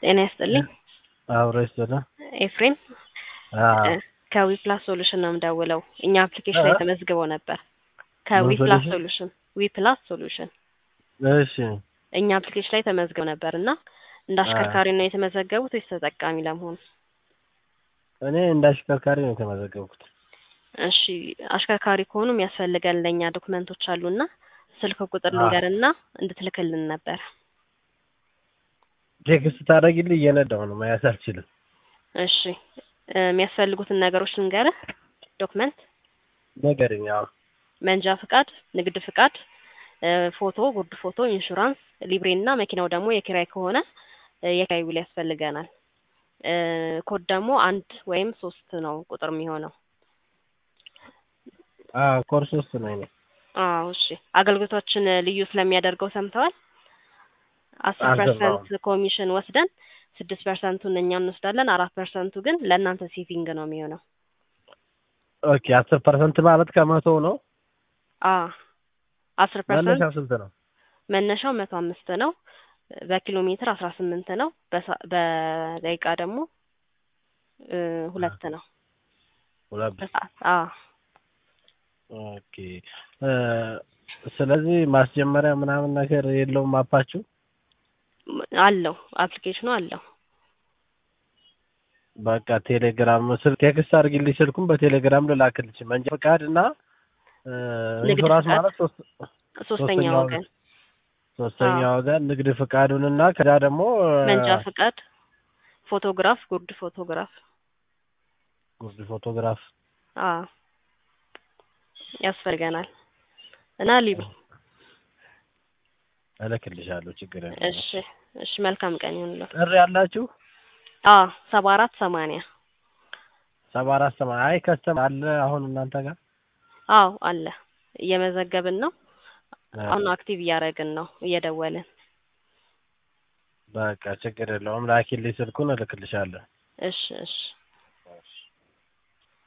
ጤና ይስጥልኝ። አብሮ ይስጥልኝ። ኤፍሬም አዎ ከዊፕላስ ሶሉሽን ነው የምደውለው። እኛ አፕሊኬሽን ላይ እ? ተመዝግበው ነበር። ምን ከዊፕላስ ሶሉሽን? ሶሉሽን ዊፕላስ ሶሉሽን እሺ እኛ አፕሊኬሽን ላይ ተመዝግበው ነበር እና እንደ አሽከርካሪ ነው የተመዘገቡት ወይስ ተጠቃሚ ለመሆን? እኔ እንደ አሽከርካሪ ነው የተመዘገብኩት። እሺ አሽከርካሪ ከሆኑ የሚያስፈልገን ለእኛ ዶክመንቶች አሉና ስልክ ቁጥር አዎ። ልንገርና እንድትልክልን ነበር። ቴክስት ታደርጊልኝ እየነዳሁ ነው መያዝ አልችልም። እሺ እ፣ የሚያስፈልጉትን ነገሮች ልንገርህ። ዶክመንት ንገሪኝ። አዎ መንጃ ፍቃድ፣ ንግድ ፍቃድ፣ እ፣ ፎቶ፣ ጉርድ ፎቶ፣ ኢንሹራንስ፣ ሊብሬ እና መኪናው ደግሞ የኪራይ ከሆነ እ፣ የኪራይ ውል ያስፈልገናል። እ፣ ኮድ ደግሞ አንድ ወይም ሶስት ነው ቁጥር የሚሆነው። አዎ ኮርስ ውስጥ ነኝ እኔ። አዎ እሺ። አገልግሎቶችን ልዩ ስለሚያደርገው ሰምተዋል። አስር አልሰማሁም። ፐርሰንት ኮሚሽን ወስደን ስድስት ፐርሰንቱን እኛ እንወስዳለን። አራት ፐርሰንቱ ግን ለእናንተ ሴቪንግ ነው የሚሆነው። ኦኬ አስር ፐርሰንት ማለት ከመቶ ነው። አ አስር ፐርሰንት መነሻው ስንት ነው? መነሻው መቶ አምስት ነው። በኪሎ ሜትር አስራ ስምንት ነው። በሳ- በደቂቃ ደግሞ እ፣ ሁለት ነው ሁለት በሰዓት። አ ኦኬ እ፣ ስለዚህ ማስጀመሪያ ምናምን ነገር የለውም አፓችሁ? አለው አፕሊኬሽኑ አለው። በቃ ቴሌግራም ስልክ ቴክስት አድርጊልኝ ስልኩን በቴሌግራም ልላክልሽ። መንጃ ፈቃድ እና እ፣ ንግድ ኢንሹራንስ ፈቃድ። ማለት ሶስት ሶስተኛ ሶስተኛ ወገን ሶስተኛ አዎ። ወገን ንግድ ፍቃዱንና ከዛ ደግሞ እ፣ መንጃ ፍቃድ፣ ፎቶግራፍ፣ ጉርድ ፎቶግራፍ ጉርድ ፎቶግራፍ አ ያስፈልገናል እና ሊብሬ እልክልሻለሁ። ችግር የለም። እሺ እሺ። መልካም ቀን ይሁንልዎ። ጥሪ ያላችሁ አ ሰባ አራት ሰማንያ ሰባ አራት ሰማ አይ ከስተም አለ አሁን እናንተ ጋር አዎ አለ። እየመዘገብን ነው። አሁን አክቲቭ እያደረግን ነው እየደወልን። በቃ ችግር የለውም። ላኪልኝ ስልኩን እልክልሻለሁ። እሺ እሺ